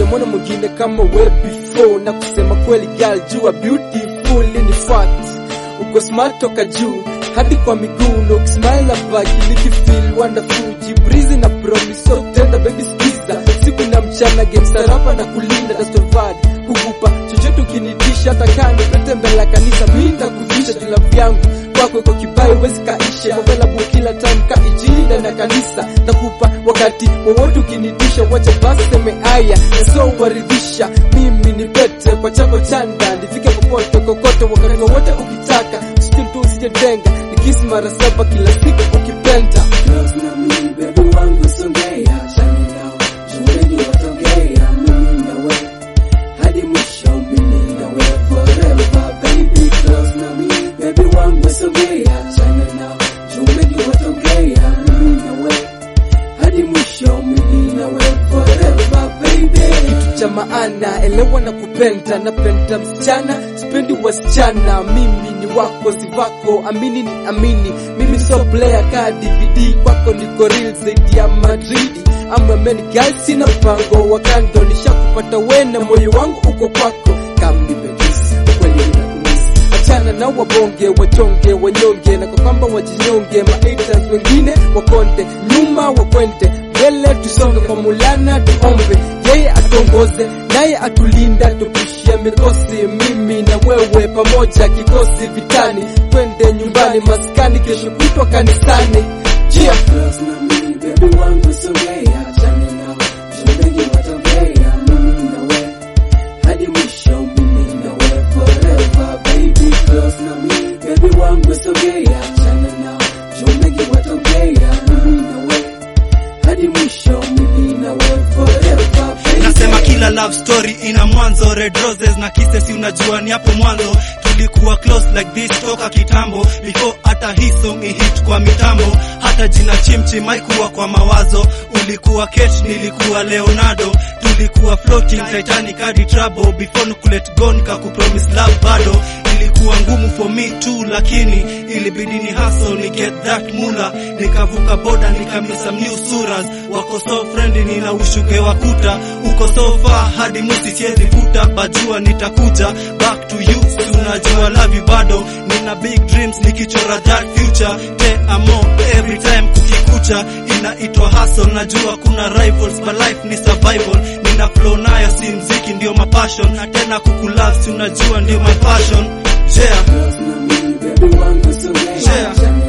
sijamwona mwingine kama we before na kusema kweli girl jua beautiful ni fact uko smart toka juu hadi kwa miguu na ukismile abaki nikifeel wonderful jibrizi na promise so tenda baby skiza siku na mchana game sarapa na kulinda dastovad kukupa chochote ukinitisha hata kani pete mbele ya kanisa mi nitakuvisha jula vyangu kwako iko kibai wezi kaishe available kila time ka ijini ndani ya kanisa takupa wakati wowote ukinitisha wacha basi seme aya na so waridhisha mimi ni pete kwa chako chanda nifike popote kokote wakati wowote ukitaka still tu usijetenga nikisi mara saba kila siku ukipenda Close na mimi baby wangu songea chani nao juu wengi watongea mimi na we hadi mwisho mimi na we forever baby close na mimi baby wangu songea chani nao juu wengi watongea mimi na we hadi mwisho mimi na we forever baby cha maana elewa na kupenda napenda msichana sipendi wasichana mimi ni wako si vako amini ni amini mimi so player ka dvd kwako niko real zaidi ya madridi amameni gal sina mpango wa kando nishakupata wena moyo wangu uko kwako kamnipendisi ukweli nakumisi achana na wabonge wachonge wanyonge na kwa kwamba wajinyonge maiters wengine wakonde nyuma wakwende mbele tusonge kwa mulana tuombe yeye atongoze naye atulinda tupushie mikosi mimi na wewe pamoja kikosi vitani twende nyumbani maskani kesho kutwa kanisani Cheer. Close na mimi baby wangu songea chani nao juu wengi watongea mimi na we hadi mwisho mimi na we forever baby close na mimi baby wangu songea chani nao juu wengi watongea mimi na we hadi mwisho mimi na we forever baby nasema kila love story ina mwanzo red roses na kisses unajua ni hapo mwanzo tulikuwa close like this toka kitambo before hata hii song ihit kwa mitambo hata jina chimchim haikuwa kwa mawazo ulikuwa Kate nilikuwa Leonardo tulikuwa floating Titanic hadi trouble before nukulet go nikakupromise love bado ilikuwa ngumu for me too lakini ilibidi ni hustle ni get that mula nikavuka boda nikamia some new suras wako so friendly nina ushuke wa kuta uko so far hadi musi siezi futa bajua nitakuja back to you si unajua love you bado nina big dreams nikichora that future te amo every time kukikucha inaitwa hustle najua kuna rivals but life ni survival nina flow nayo si mziki ndio mapassion na tena kukulove si unajua ndio my passion yeah Close na mimi baby wangu songea Yeah. chani